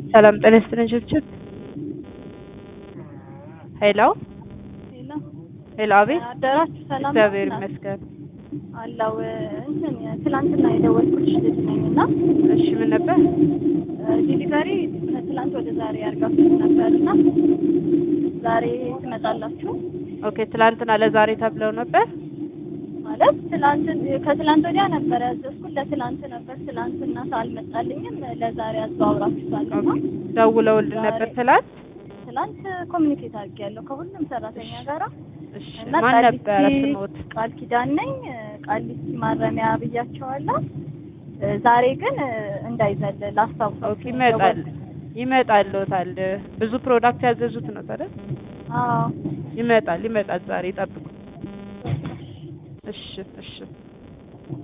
ሰላም ጤና ይስጥልኝ ችብችብ ሄሎ ሄሎ ሄሎ አቤት አደራችሁ ሰላም ነው? እግዚአብሔር ይመስገን አለው እንትን ትላንትና የደወልኩልሽ ልጅ ነኝ እና እሺ ምን ነበር ዲሊቨሪ ከትላንት ወደ ዛሬ አድርጋችሁ ነበር እና ዛሬ ትመጣላችሁ ኦኬ ትላንትና ለዛሬ ተብለው ነበር ማለት ትላንት ከትላንት ወዲያ ነበር ያዘዝኩት ለትላንት ነበር ትላንትና አልመጣልኝም ለዛሬ አዘዋውራችኋል እና ደውለውልን ነበር ትላንት ትላንት ኮሚኒኬት አድርጌያለሁ ከሁሉም ሰራተኛ ጋራ እሺ እና ማን ቃሊቲ ነበረ ስሞት ቃል ኪዳን ነኝ ቃሊቲ ማረሚያ ብያቸዋለሁ ዛሬ ግን እንዳይዘል ላስታውሰው ኦኬ ይመጣል ይመጣልዎታል ብዙ ፕሮዳክት ያዘዙት ነው ታዲያ አዎ ይመጣል ይመጣል ዛሬ ይጠብቁ እሺ እሺ